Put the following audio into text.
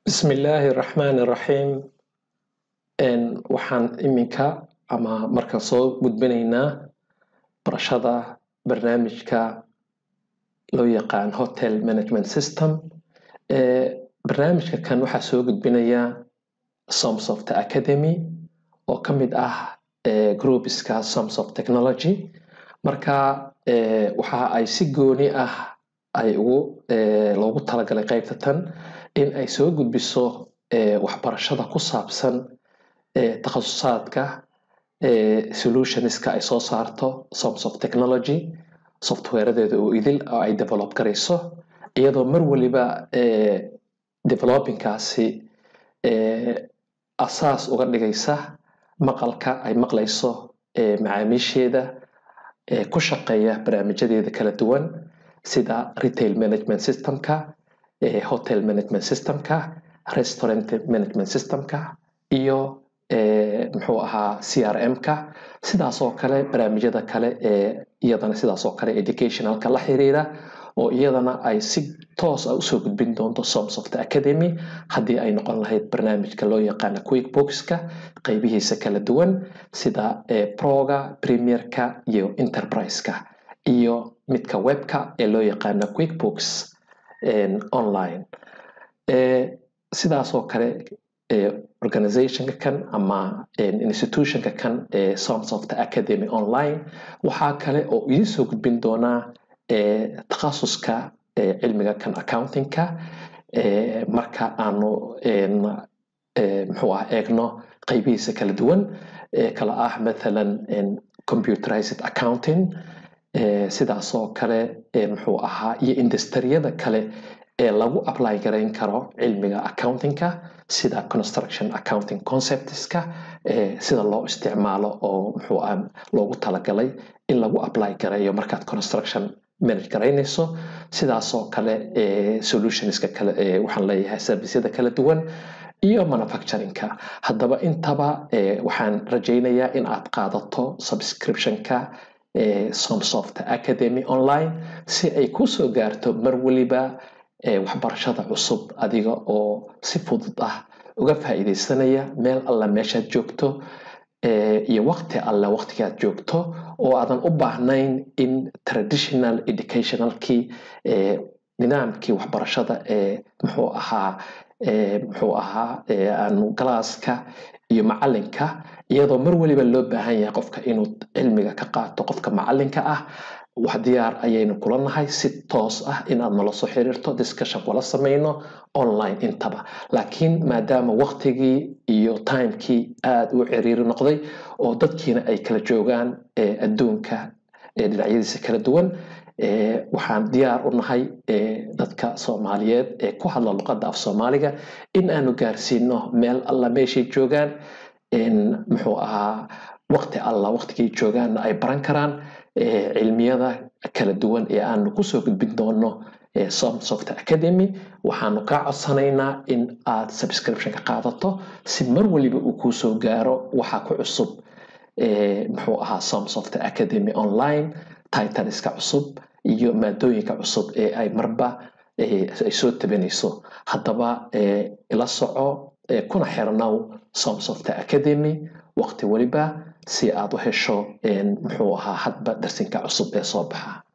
bismillaahi raxmaani raxiim waxaan iminka ama marka soo gudbinaynaa barashada barnaamijka loo yaqaan hotel management system barnaamijka kan waxaa soo gudbinaya somsoft academy oo ka mid ah groupiska somsoft technology marka waxa ay si gooni ah ay ugu loogu talagalay qaybta tan in ay soo gudbiso waxbarashada ku saabsan takhasusaadka solutionska ay soo saarto somsoft technology softwareadeeda oo idil oo ay develop garayso iyadoo mar waliba developingkaasi asaas uga dhigaysa maqalka ay maqlayso macaamiisheeda ku shaqeeya barnaamijyadeeda kala duwan sida retail management systemka hotel management systemka restaurant management systemka iyo muxuu ahaa c r m-ka sidaas oo kale barnaamijyada kale ee iyadana sidaas oo kale educationalka la xiriira oo iyadana ay si toos ah usoo gudbin doonto somsoft academy haddii ay noqon lahayd barnaamijka loo yaqaana quick bookska qeybihiisa kala duwan sida proga premierka iyo enterprise-ka iyo midka webka ee loo yaqaana quick books online sidaas oo kale organizationka kan ama institutionka kan ee somsoft academy online waxaa kale oo idin soo gudbin doonaa takhasuska cilmiga kan accountingka marka aanu muxuu ah eegno qeybihiisa kala duwan kala ah mathalan computerized accounting sidaas oo kale muxuu ahaa iyo industriyada kale ee lagu apply garayn karo cilmiga accountingka sida construction accounting conceptska sida loo isticmaalo oo muxuu ah loogu talagalay in lagu apply gareeyo markaad construction manage garaynayso sidaasoo kale solutionska kale waxaan leeyahay servicyada kala duwan iyo manufacturingka haddaba intaba waxaan rajaynayaa in aad qaadato subscriptionka somsoft academy online si ay kusoo gaarto mar waliba waxbarashada cusub adiga oo si fudud ah uga faa'iidaysanaya meel alla meeshaad joogto iyo waqti alle waqtigaad joogto oo aadan u baahnayn in traditional educationalkii nidaamkii waxbarashada ee muxuu ahaa muxuu ahaa aanu galaaska iyo macalinka iyadoo mar waliba loo baahan yahay qofka inuu cilmiga ka qaato qofka macalinka ah wax diyaar ayaynu kula nahay si toos ah inaad nala soo xiriirto discussion kula samayno online intaba laakiin maadaama waqtigii iyo timekii aada u ciriiri noqday oo dadkiina ay kala joogaan adduunka dhinacyadiisa kala duwan waxaan diyaar u nahay dadka soomaaliyeed ee ku hadla luqadda af soomaaliga in aanu gaarsiino meel alla meeshay joogaan muxuu ahaa waqti alla waqtigay joogaanna ay baran karaan cilmiyada kala duwan ee aanu kusoo gudbin doono somsoft academy waxaanu kaa codsanaynaa in aad subscriptionka qaadato si mar waliba uu kuusoo gaaro waxa ku cusub muxuu ahaa somsoft academy online titaniska cusub iyo maadooyinka cusub ee ay marba ay soo tabanayso haddaba ila soco kuna xirnow somsoft academy waqti waliba si aad u hesho muxuu ahaa hadba darsinka cusub ee soo baxa